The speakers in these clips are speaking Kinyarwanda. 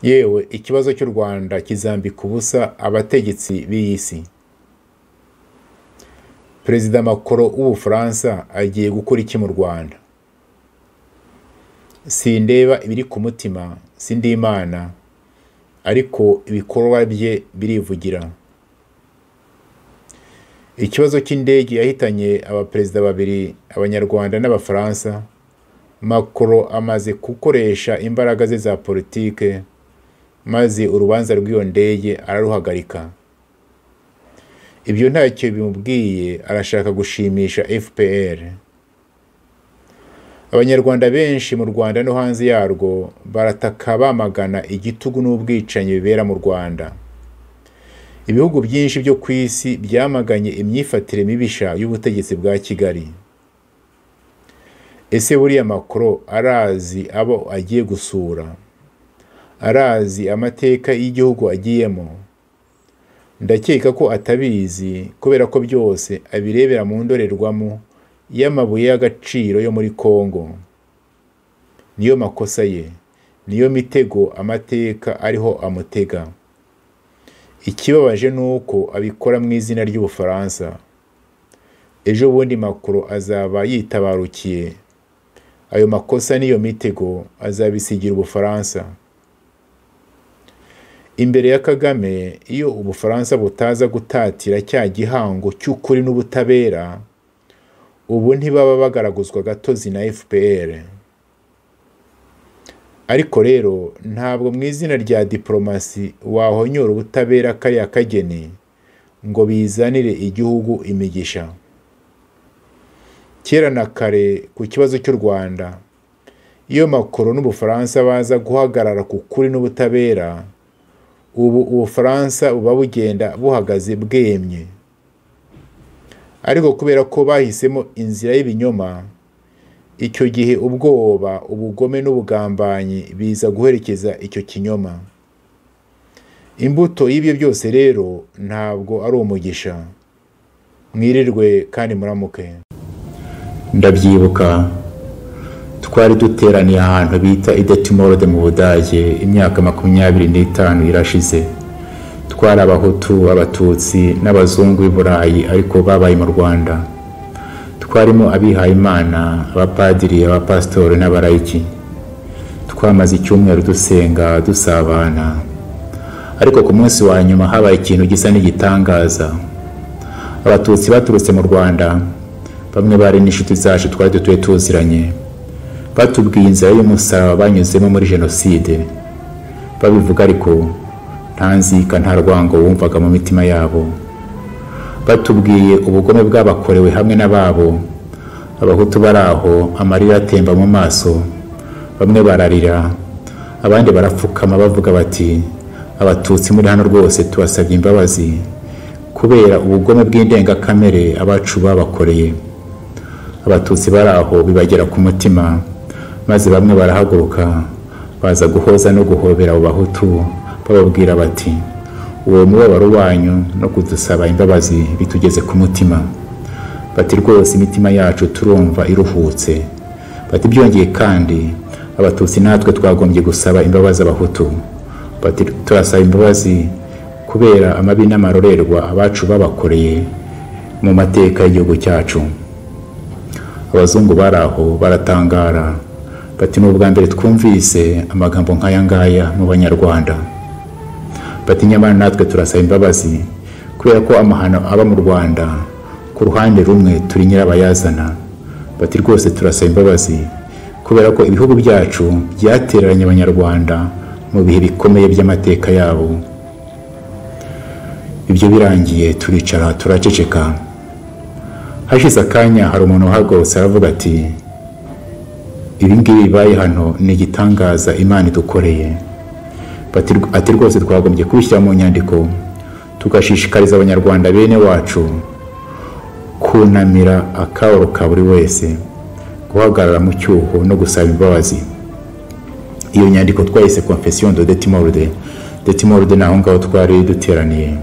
yewe ikibazo cy'u rwanda kizambika ubusa abategetsi b'iyi si perezida makoro w'ubufaransa agiye gukora iki mu rwanda sindeba ibiri ku mutima sindi imana ariko ibikorwa bye birivugira ikibazo cy'indege yahitanye abaperezida babiri abanyarwanda n'abafaransa makoro amaze gukoresha imbaraga ze za politike maze urubanza rw'iyo ndege araruhagarika ibyo ntacyo bimubwiye arashaka gushimisha fpr abanyarwanda benshi mu rwanda no hanze yarwo barataka bamagana igitugu n'ubwicanyi bibera mu rwanda ibihugu byinshi byo ku isi byamaganye imyifatire mibisha y'ubutegetsi bwa kigali ese buriya makoro arazi abo agiye gusura arazi amateka y'igihugu agiyemo ndakeka ko atabizi kubera ko byose abirebera mu ndorerwamo y'amabuye y'agaciro yo muri congo niyo makosa ye niyo mitego amateka ariho amutega ikibabaje ni uko abikora mu izina ry'ubufaransa ejo bundi makuru azaba yitabarukiye ayo makosa n'iyo mitego azabisigira ubufaransa imbere ya kagame iyo ubufaransa butaza gutatira cya gihango cy'ukuri n'ubutabera ubu ntibaba bagaraguzwa gatozi na fpr ariko rero ntabwo mu izina rya diporomasi wahonyora ubutabera kariya kageni ngo bizanire igihugu imigisha kera na kare ku kibazo cy'u rwanda iyo makoro n'ubufaransa baza guhagarara ku kuri n'ubutabera ubu ubufaransa buba bugenda buhagaze bwemye ariko kubera ko bahisemo inzira y'ibinyoma icyo gihe ubwoba ubugome n'ubugambanyi biza guherekeza icyo kinyoma imbuto y'ibyo byose rero ntabwo ari umugisha mwirirwe kandi muramuke ndabyibuka twari duteraniye ahantu bita idetimorode mu budage imyaka makumyabiri n'itanu irashize twari abahutu abatutsi n'abazungu b'i burayi ariko babaye mu rwanda twarimo abihayimana abapadiri abapasitori n'abarayiki twamaze icyumweru dusenga dusabana ariko ku munsi wa nyuma habaye ikintu gisa n'igitangaza abatutsi baturutse mu rwanda bamwe bari n'inshuti zacu twari dutuye tuziranye batubwiye inzira y'umusaraba banyuzemo muri jenoside babivuga ariko nta nzika nta rwango wumvaga mu mitima yabo batubwiye ubugome bwabakorewe hamwe n'ababo abahutu bari aho amarira atemba mu maso bamwe bararira abandi barapfukama bavuga bati abatutsi muri hano rwose tubasabye imbabazi kubera ubugome bw'indengakamere abacu babakoreye abatutsi bari aho bibagera ku mutima maze bamwe barahaguruka baza guhoza no guhobera abo bahutu bababwira bati uwo mubabaro wanyu no kudusaba imbabazi bitugeze ku mutima bati rwose imitima yacu turumva iruhutse bati byongeye kandi abatutsi natwe twagombye gusaba imbabazi abahutu bati turasaba imbabazi kubera amabi n'amarorerwa abacu babakoreye mu mateka y'igihugu cyacu abazungu bari aho baratangara bati ni ubwa mbere twumvise amagambo nk'aya ngaya mu banyarwanda bati nyamara natwe turasaba imbabazi kubera ko amahano aba mu rwanda ku ruhande rumwe turi nyirabayazana bati rwose turasaba imbabazi kubera ko ibihugu byacu byatereranye abanyarwanda mu bihe bikomeye by'amateka yabo ibyo birangiye turicara turaceceka hashize akanya hari umuntu uhagurutse aravuga ati ibingibi bibaye hano ni igitangaza imana idukoreye ati rwose twagombye kubishyira mu nyandiko tugashishikariza abanyarwanda bene wacu kunamira akabaro ka buri wese guhagarara mu cyuho no gusaba imbabazi iyo nyandiko twayise confession de detimorde detimorde ni aho ngaho twari duteraniye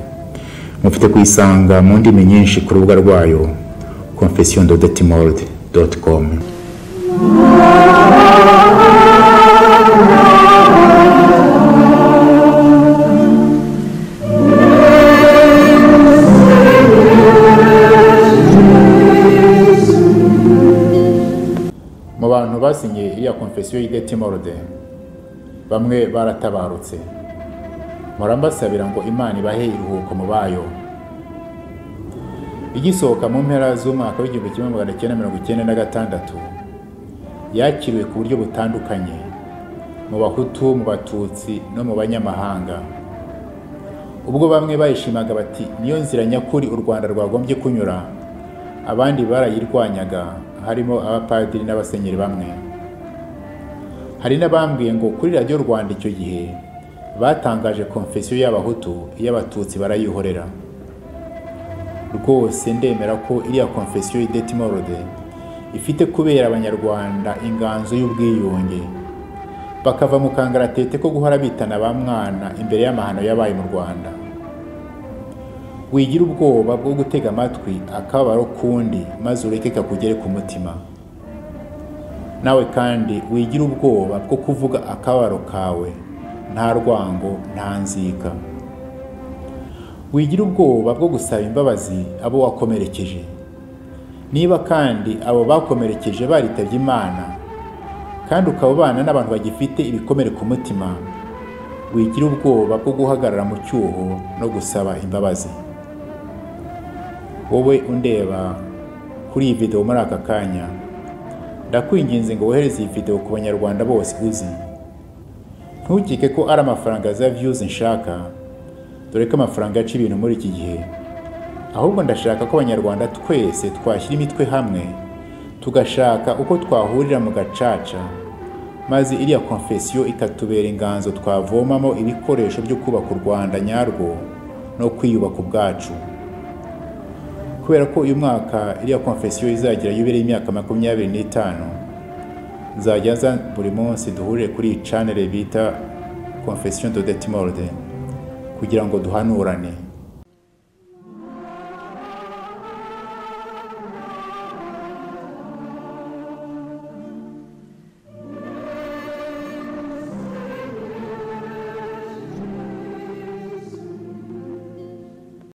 mufite kuyisanga mu ndimi nyinshi ku rubuga rwayo confession de detimorde com Thank you. konfesiyo y'idetimorode bamwe baratabarutse murambasabira ngo imana ibahe iruhuko mu bayo igisohoka mu mpera z'umwaka w'igihumbi kimwe magana cyenda mirongo icyenda na gatandatu yakiriwe ku buryo butandukanye mu bahutu mu batutsi no mu banyamahanga ubwo bamwe bayishimaga bati niyo nzira nyakuri u rwanda rwagombye kunyura abandi barayirwanyaga harimo abapadiri n'abasenyeri bamwe hari n'abambwiye ngo kuri radiyo rwanda icyo gihe batangaje konfesiyo y'abahutu iy'abatutsi barayihorera rwose ndemera ko iriya konfesiyo y'idetimorode ifite kubera abanyarwanda inganzo y'ubwiyunge bakava mu kangaratete ko guhora bitana ba mwana imbere y'amahano yabaye mu rwanda wigira ubwoba bwo gutega amatwi akababaro k'undi maze ureke kakugere ku mutima nawe kandi wigira ubwoba bwo kuvuga akababaro kawe nta rwango nta nzika wigira ubwoba bwo gusaba imbabazi abo wakomerekeje niba kandi abo bakomerekeje baritabye imana kandi ukaba ubana n'abantu bagifite ibikomere ku mutima wigira ubwoba bwo guhagarara mu cyuho no gusaba imbabazi wowe undeba kuri iyi videwo muri aka kanya ndakwinginze ngo wohereze iyi videwo ku banyarwanda bose uzi ntukike ko ari amafaranga za viyuzi nshaka dore ko amafaranga aca ibintu muri iki gihe ahubwo ndashaka ko abanyarwanda twese twashyira imitwe hamwe tugashaka uko twahurira mu gacaca maze iriya konfesiyo ikatubera inganzo twavomamo ibikoresho byo kubaka u rwanda nyarwo no kwiyubaka ubwacu kubera ko uyu mwaka iriya konfesiyo izagira yubire imyaka makumyabiri n'itanu nzajya nza buri munsi duhurire kuri iyi chanere bita confession de detimorde kugira ngo duhanurane